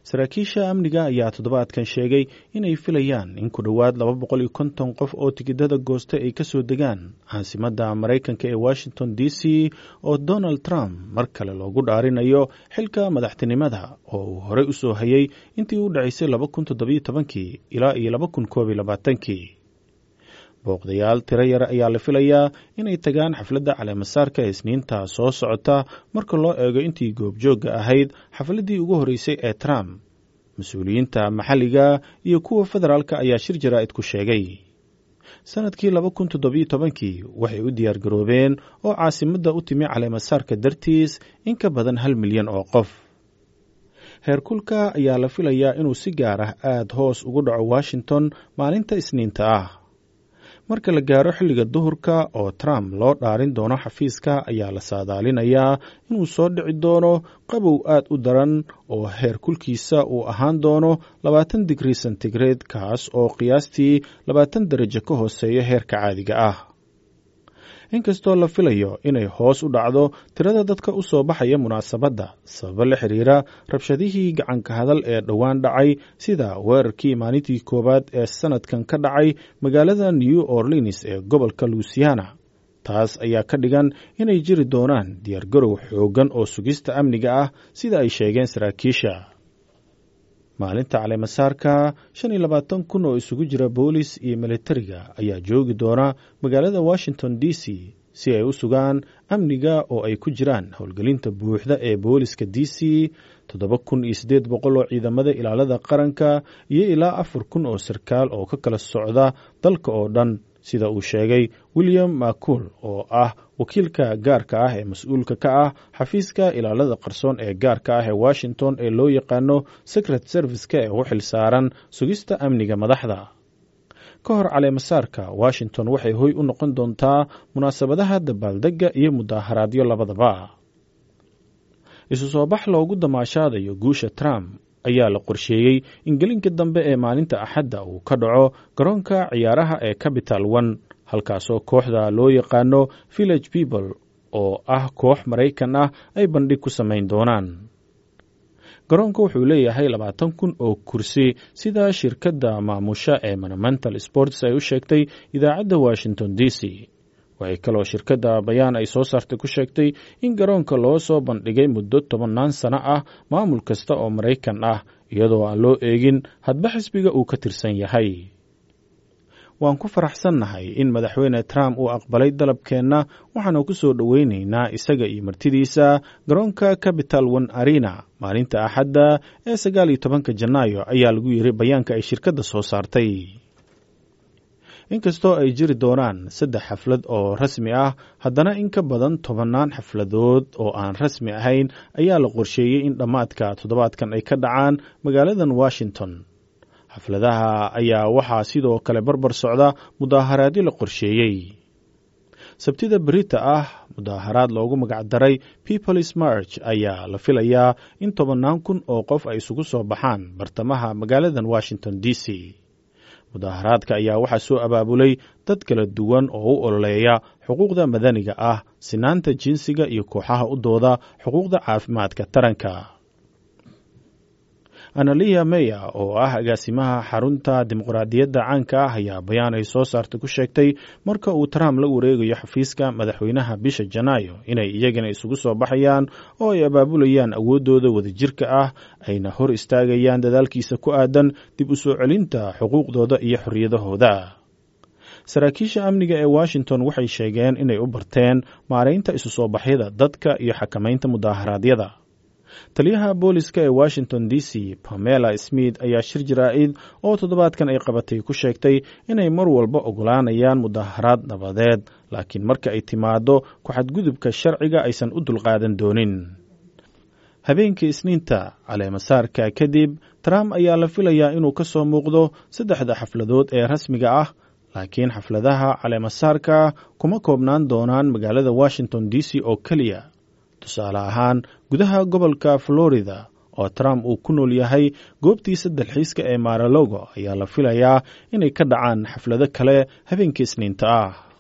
saraakiisha amniga ayaa toddobaadkan sheegay inay filayaan in ku dhowaad laba boqol iyo konton qof oo tigidada goosta ay ka soo degaan caasimadda maraykanka ee washington d c oo donald trump mar kale loogu dhaarinayo xilka madaxtinimada oo uu horey u soo hayay intii u dhacaysay laba kun toddobiyo tobankii ilaa iyo laba kun koob iyo labaatankii booqdayaal tiro yar ayaa la filayaa inay tagaan xafladda caleemasaarka isniinta soo socota marka loo eego intii goobjoogga ahayd xafladdii ugu horreysay ee trump mas-uuliyiinta maxalliga iyo kuwa federaalka ayaa shir jaraa'id ku sheegay sannadkii laba kun toddobiyo tobankii waxay u diyaar garoobeen oo caasimadda u timi caleemasaarka dartiis in ka badan hal milyan oo qof heerkulka ayaa la filayaa inuu si gaar ah aada hoos ugu dhaco washington maalinta isniinta ah marka la gaaro xilliga duhurka oo trump loo dhaarin doono xafiiska ayaa la saadaalinayaa inuu soo dhici doono qabow aad u daran oo heer kulkiisa uu ahaan doono labaatan digrii sentigrade kaas oo qiyaastii labaatan darajo ka hooseeya heerka caadiga ah inkastoo la filayo inay hoos u dhacdo tirada dadka u soo baxaya munaasabadda sababo la xiriira rabshadihii gacanka hadal ee dhowaan dhacay sida weerarkii maalintii koowaad ee sannadkan ka dhacay magaalada new orleans ee gobolka luisiana taas ayaa ka dhigan inay jiri doonaan diyaargarow xooggan oo sugista amniga ah sida ay sheegeen saraakiisha maalinta caleemasaarka shan iyo labaatan kun oo isugu jira boolis iyo militariga ayaa joogi doona magaalada washington d c si ay u sugaan amniga oo ay ku jiraan howlgelinta buuxda ee booliska d c toddoba kun iyo siddeed boqol oo ciidamada ilaalada qaranka iyo ilaa afar kun oo sarkaal oo ka kala socda dalka oo dhan sida uu sheegay william macuul oo ah wakiilka gaarka ah ee mas-uulka ka ah xafiiska ilaalada qarsoon ee gaarka ah ee washington ee loo yaqaano secret serviceka ee u xil saaran sugista amniga madaxda ka hor caleemasaarka washington waxay hoy u noqon doontaa munaasabadaha dabaaldegga iyo mudaaharaadyo labadaba isu soo bax loogu damaashaadayo guusha trump ayaa la qorsheeyey in gelinka dambe ee maalinta axadda uu ka dhaco garoonka ciyaaraha ee capital one halkaasoo kooxda loo yaqaano village people oo ah koox maraykan ah ay bandhig ku samayn doonaan garoonka wuxuu leeyahay labaatan kun oo kursi sida shirkadda maamusha ee monumental sports ay u sheegtay idaacadda washington d c waxay kaloo shirkadda bayaan ay soo saartay ku sheegtay in garoonka loo soo bandhigay muddo tobannaan sano ah maamul kasta oo maraykan ah iyadoo aan loo eegin hadba xisbiga uu ka tirsan yahay waan ku faraxsannahay in madaxweyne trump uu aqbalay dalabkeenna waxaanu ku soo dhoweynaynaa isaga iyo martidiisa garoonka capital one arena maalinta axadda ee sagaal iyo tobanka janaayo ayaa lagu yiri bayaanka ay shirkadda soo saartay inkastoo ay jiri doonaan saddex xaflad oo rasmi ah haddana in ka badan tobannaan xafladood oo aan rasmi ahayn ayaa la qorsheeyey in dhammaadka toddobaadkan ay ka dhacaan magaaladan washington xafladaha ayaa waxaa sidoo kale barbar socda mudaaharaadyo la qorsheeyey sabtida berita ah mudaaharaad loogu magacdaray peoples march ayaa la filayaa in tobannaan kun oo qof ay isugu soo baxaan bartamaha magaaladan washington d c mudaaharaadka ayaa waxaa soo abaabulay dad kala duwan oo u ololeeya xuquuqda madaniga ah sinaanta jinsiga iyo kooxaha u dooda xuquuqda caafimaadka taranka analiya meya oo ah agaasimaha xarunta dimuqraadiyadda caanka ah ayaa bayaan ay soo saartay ku sheegtay marka uu trump la wareegayo xafiiska madaxweynaha bisha janaayo inay iyagana isugu soo baxayaan oo ay abaabulayaan awooddooda wadajirka ah ayna hor istaagayaan dadaalkiisa ku aadan dib u soo celinta xuquuqdooda iyo xorriyadahooda saraakiisha amniga ee washington waxay sheegeen inay u barteen maaraynta isu soo baxyada dadka iyo xakamaynta mudaaharaadyada taliyaha booliska ee washington d c pamela smith ayaa shir jaraa'id oo toddobaadkan ay qabatay ku sheegtay inay mar walba ogolaanayaan mudaharaad nabadeed laakiin marka ay timaado ku-xadgudubka sharciga aysan u dulqaadan doonin habeenkii isniinta caleemasaarka kadib trump ayaa la filayaa inuu ka soo muuqdo saddexda xafladood ee rasmiga ah laakiin xafladaha caleemasaarka kuma koobnaan doonaan magaalada washington d c oo keliya tusaale ahaan gudaha gobolka florida oo trump uu ku nool yahay goobtiisa dalxiiska ee maralogo ayaa la filayaa inay ka dhacaan xaflado kale habeenkii isniinta ah